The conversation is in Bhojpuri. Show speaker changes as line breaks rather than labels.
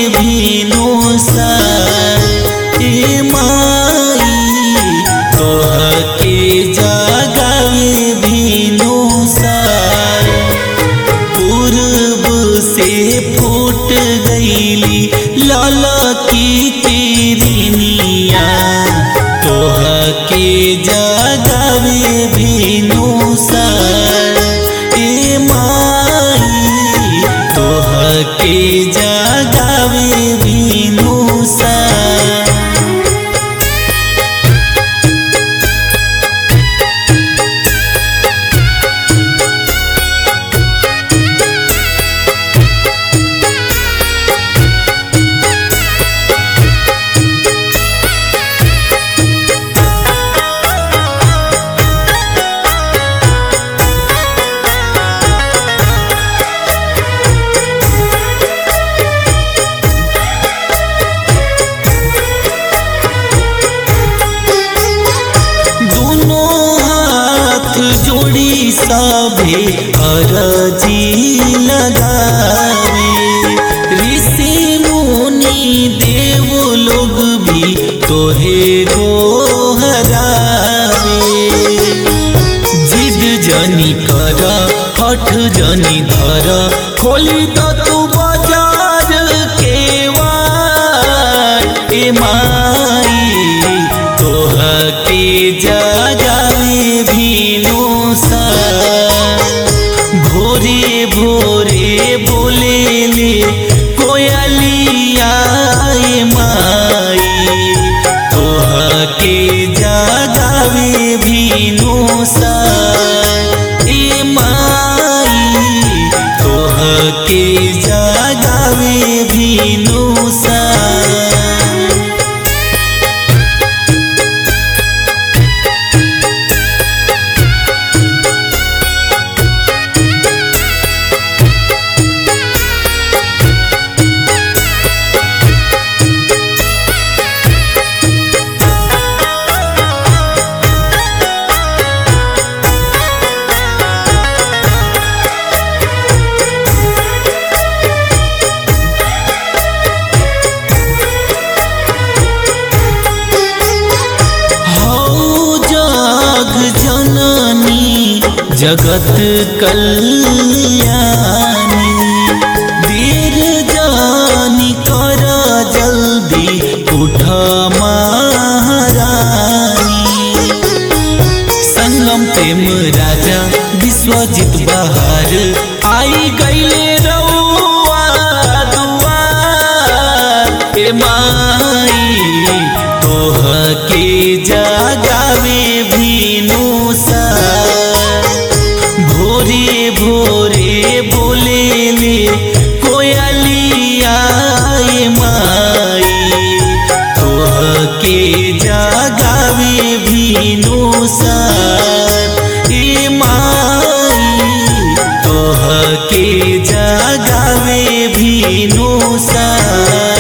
भीनु सा ए माई तोहके जगावे भीनु सा पूर्व से फूट गईली लाला की किरनिया तोह के जगावे भीनु सर ए माई तोह के जगावे भीनु सर दोनों हाथ जोड़ी सभे अरजी लगावे ऋषि मुनि देव लोग भी तोहे गोहरावे जिद जनी कर हठ जनी धर खोली तो तू बाजार के वार ए माई तोह के जगावे भीनु सा भोरे भोरे बोले ले कोयलिया ए माई तोह के जगावे भीनु सा ए माई तोह के जगावे भीनु सा हौ जग जननी जगत कल्याणी देर जानी कर जल्दी उठ महारानी संगम प्रेम राजा विश्वजित बहार आई गईले रउआ दुआर ए माई तोह के जगावे भीनु सा भोरे भोरे बोले ले कोयलिया ए माई तोह के जगावे भीनु सा ए माई तोह के जगावे भीनु सा